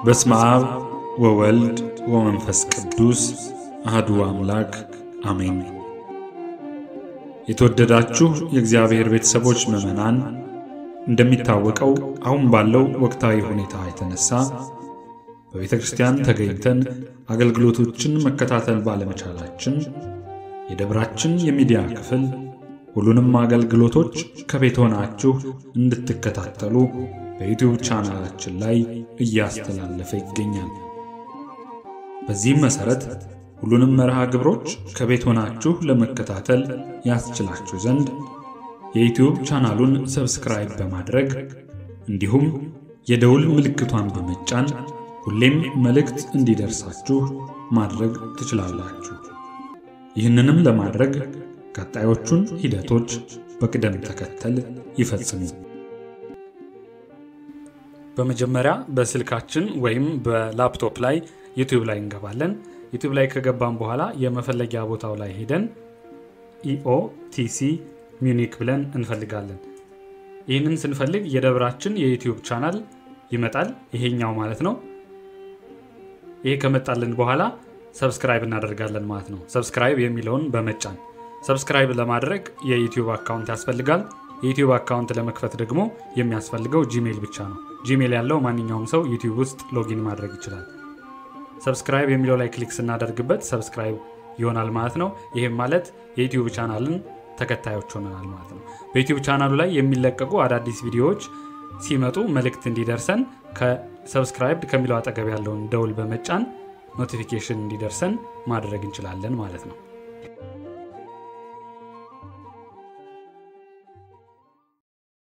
በስመ አብ ወወልድ ወመንፈስ ቅዱስ አህዱ አምላክ አሜን። የተወደዳችሁ የእግዚአብሔር ቤተሰቦች ምዕመናን፣ እንደሚታወቀው አሁን ባለው ወቅታዊ ሁኔታ የተነሳ በቤተ ክርስቲያን ተገኝተን አገልግሎቶችን መከታተል ባለመቻላችን የደብራችን የሚዲያ ክፍል ሁሉንም አገልግሎቶች ከቤት ሆናችሁ እንድትከታተሉ በዩቲዩብ ቻናላችን ላይ እያስተላለፈ ይገኛል። በዚህም መሠረት ሁሉንም መርሃ ግብሮች ከቤት ሆናችሁ ለመከታተል ያስችላችሁ ዘንድ የዩቲዩብ ቻናሉን ሰብስክራይብ በማድረግ እንዲሁም የደውል ምልክቷን በመጫን ሁሌም መልእክት እንዲደርሳችሁ ማድረግ ትችላላችሁ። ይህንንም ለማድረግ ቀጣዮቹን ሂደቶች በቅደም ተከተል ይፈጽሙ። በመጀመሪያ በስልካችን ወይም በላፕቶፕ ላይ ዩቲዩብ ላይ እንገባለን። ዩቲዩብ ላይ ከገባን በኋላ የመፈለጊያ ቦታው ላይ ሄደን ኢኦቲሲ ሚዩኒክ ብለን እንፈልጋለን። ይህንን ስንፈልግ የደብራችን የዩቲዩብ ቻናል ይመጣል፣ ይሄኛው ማለት ነው። ይሄ ከመጣልን በኋላ ሰብስክራይብ እናደርጋለን ማለት ነው። ሰብስክራይብ የሚለውን በመጫን ሰብስክራይብ ለማድረግ የዩቲዩብ አካውንት ያስፈልጋል። የዩቲዩብ አካውንት ለመክፈት ደግሞ የሚያስፈልገው ጂሜል ብቻ ነው። ጂሜል ያለው ማንኛውም ሰው ዩቲዩብ ውስጥ ሎጊን ማድረግ ይችላል። ሰብስክራይብ የሚለው ላይ ክሊክ ስናደርግበት ሰብስክራይብ ይሆናል ማለት ነው። ይህም ማለት የዩቲዩብ ቻናልን ተከታዮች ሆነናል ማለት ነው። በዩቲዩብ ቻናሉ ላይ የሚለቀቁ አዳዲስ ቪዲዮዎች ሲመጡ መልእክት እንዲደርሰን ከሰብስክራይብድ ከሚለው አጠገብ ያለውን ደውል በመጫን ኖቲፊኬሽን እንዲደርሰን ማድረግ እንችላለን ማለት ነው።